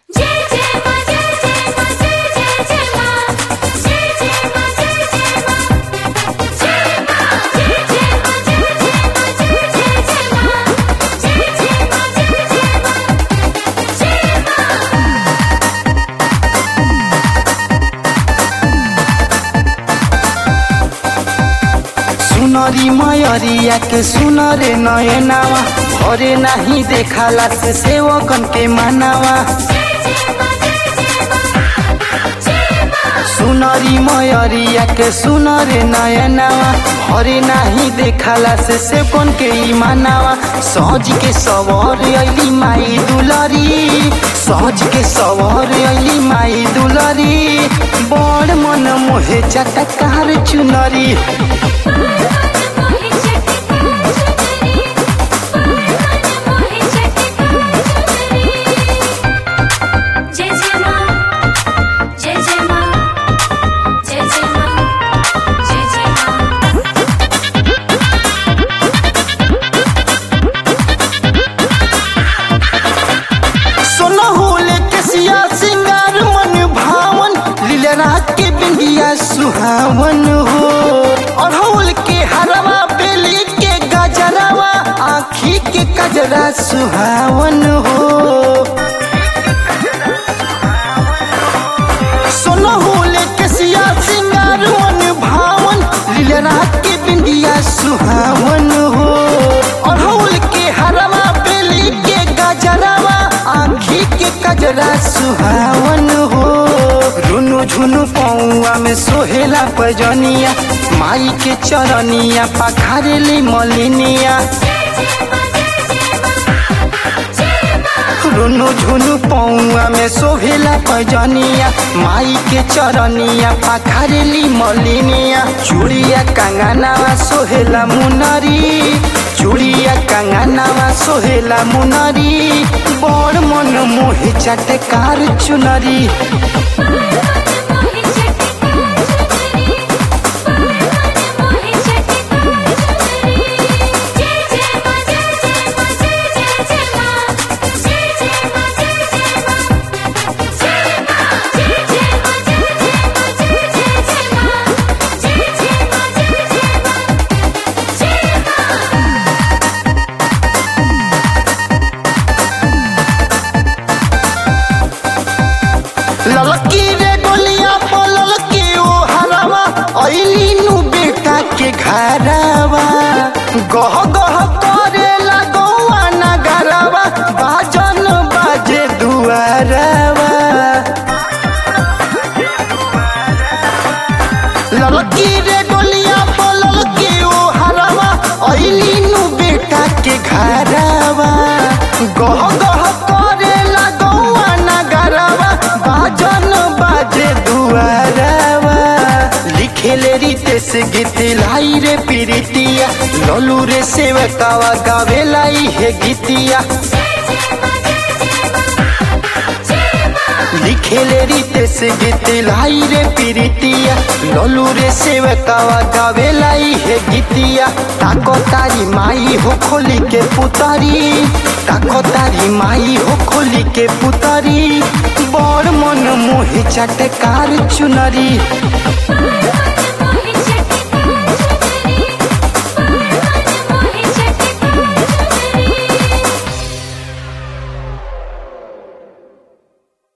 जय जय मां जय जय मां जय जय जय मां जय जय मां जय जय मां जय मां जय जय मां जय जय मां जय जय जय मां जय जय मां जय जय मां जय मां सुनरी मयरिया के सुनरे नयनावा भरे नाही देखाला से सेवकन के मानावा सुनरी मयरिया के सुनरे नयनावा भरे नाही देखाला से सेवकन के ई मानावा सहज के सवर अली माई दुलरी सहज के सवर अली माई दुलरी बड़ मन मोहे चटकार चुनरी मोहि चटकार चुनरी मोहि चटकार चुनरी जय जय मां जय जय मां जय जय मां जय जय मां सोनहुल के सिया सिंगार मन भावन लीलरा के बिंदिया सुहावन हो अड़हुल के हरवा बेली के गजरवा आखी के कजरा सुहावन हो सोनहुल के सिया सिंगार मन भावन लीलरा के बिंदिया सुहावन हो अड़हुल के हरवा बेली के गजरवा आखी के कजरा सुहावन हो रुनु झुनु पौआ में सोहेला पजनिया माई के चरनिया पखारेली मलिनिया रुनु झुनु पौआ में शोभेला पजनिया माई के चरनिया पाखरेली मलिनिया चूड़िया कंगनावा सोहेला मुनरी चूड़िया कंगनावा सोहेला मुनरी बड़ मन मोहे चटकार चुनरी मोहि चटकार चुनरी मोहि चटकार चुनरी जय जय मां जय जय मां जय जय जय मां जय जय मां जय जय मां जय मां जय जय मां जय जय मां जय जय जय मां जय जय मां जय मां ललकी रे गोलिया पलल के ओ हरवा ऐली नु बेटा के घरवा गह गह करे लगौआ नगरवा बाजन बाजे दुआरवा ललकी रे गोलिया पलल के ओ हरवा ऐली नु बेटा के घरवा गह गह करे लगौआ नगरवा बाजन बाजे दुआरवा लिखेले रीते से गीत लाई रे पीरितिया ललू रे सेवकावा गावेला हे गीतिया लिखेले रीते से गीत लाई रे पीरितिया ललू रे सेवकावा गावेला हे गीतिया ताको तारी माई हो खोली के पुतारी ताको तारी माई हो खोली के पुतारी बड़ मन मोहे चटकार चुनरी मोहि